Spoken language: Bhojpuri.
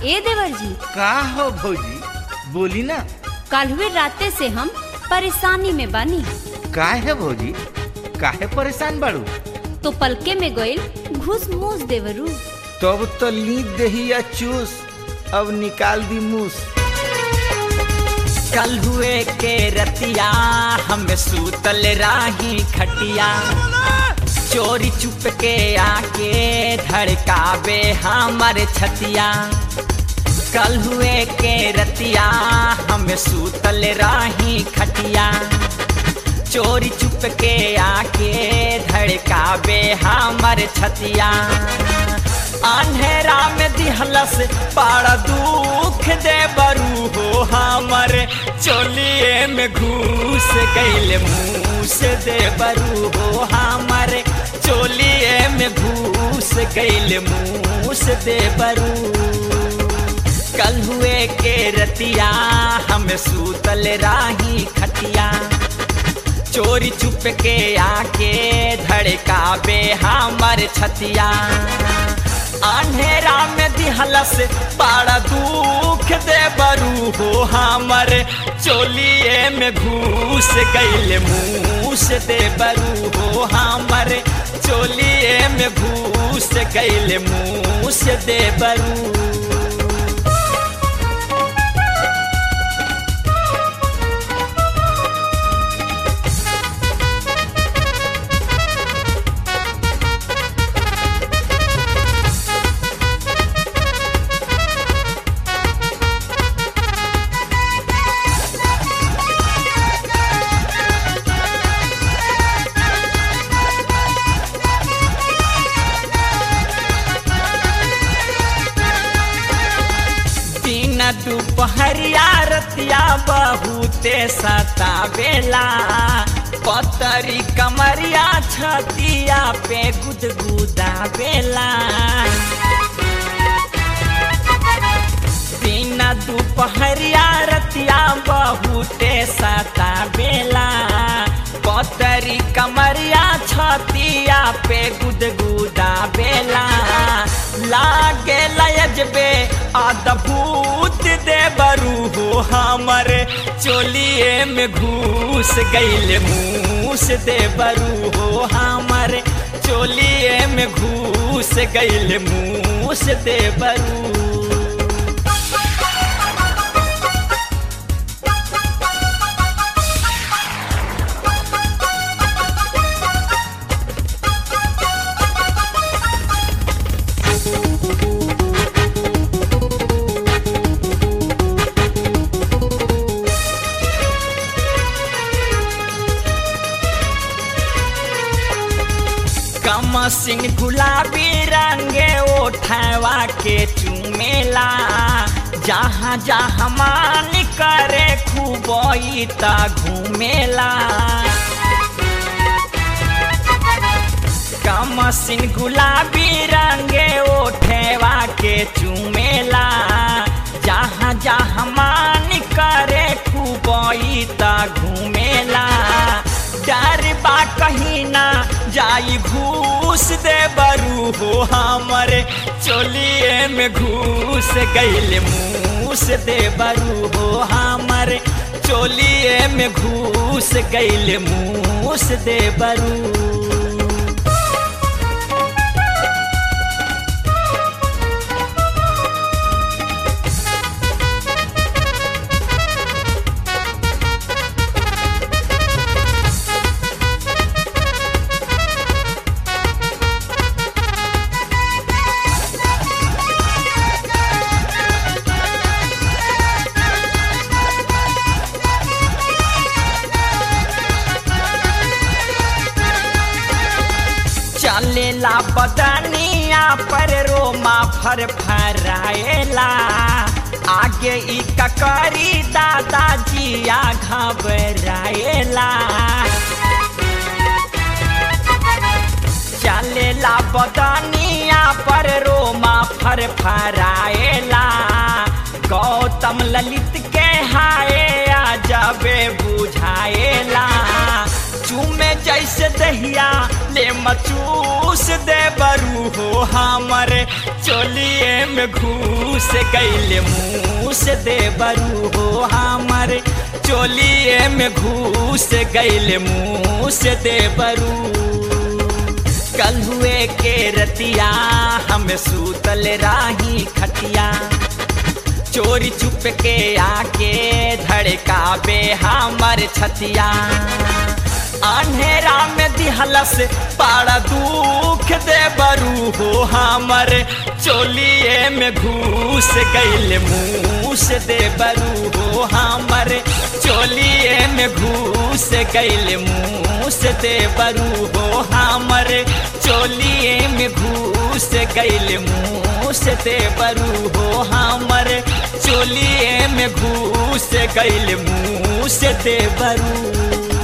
ए देवर जी का हो भौजी बोली ना काल्हुए राते से हम परेशानी में बानी का है भौजी काहे परेशान बाड़ू तो पलके में गइल घुस मूस देवरू तब तो ली दही या चूस अब निकाल दी मूस कल हुए के रतिया हम सूतल राही खटिया चोरी चुप के आके धड़कावे हमर छतिया कल हुए के रतिया हम सूतल राही खटिया चोरी चुप के आके धड़कावे हमर छतिया अंधेरा में दिहलस पाड़ा दुख दे बरू हो हमर चोलिए में घूस गैल मूस दे बरू हो हमर चोलिए में घूस गैल मूस दे बरू कल हुए के रतिया हम सूतल राही खटिया चोरी चुप के आके धड़कावे हमर छतिया अंधेरा में दिहलस बड़ा दुख दे बरू हो हमर चोलिए में घूस गैल मूस दे बरू हो हमर चोलिए में घूस गैल मूस दे बरू दिन दुपहरिया रतिया बहुते सतावेला पतरी कमरिया छतिया पे गुदगुदा बेला दिन दुपहरिया रतिया बहुते सतावेला पतरी कमरिया छतिया पे गुदगुदा बेला लागे लयजबे अद्भुत दे बरू हो हमर चोलिए में घूस गैल मूस दे बरू हो हमर चोलिए में घूस गैल मूस दे बरू कम सिंह गुलाबी रंगे ओठवा के चुमेला जहाँ जहाँ मान करे खूबई त घूमेला कम सिंह गुलाबी रंगे ओठवा के चुमेला जहाँ जहाँ मान करे खूबई त घूमेला डर बा कहीं ना जाई घूस दे बरू हो हमर चोलिए में घूस गैल मूस दे बरू हो हमर चोलिए में घूस गैल मूस दे बरू चलेला बदनिया पर रोमा फर फराएला आगे ई ककरी दादाजिया घबराएला चलेला बदनिया पर रोमा फर फराएला गौतम ललित के हाय जबे बुझाएला चूमे जैसे दहिया ले मचूस दे बरू हो हमर चोलिए में घूस घूस गैल मुँह से देवरू हो हमर चोलिए में घूस गैल मुँह से देवरू कल हुए के रतिया हम सूतल राही खटिया चोरी चुप के आके धड़काबे हमर छतिया अंधेरा में दिहलस पाड़ा दुख दे बरू हो हमर चोलिए में घूस गैल मुँह से दे बरू हो हमर चोलिए में घूस गैल मुँह से दे बरू हो हमर चोलिए में घूस गैल मुँह से दे बरू हो हमर चोलिए में घूस गैल मुँह से दे बरू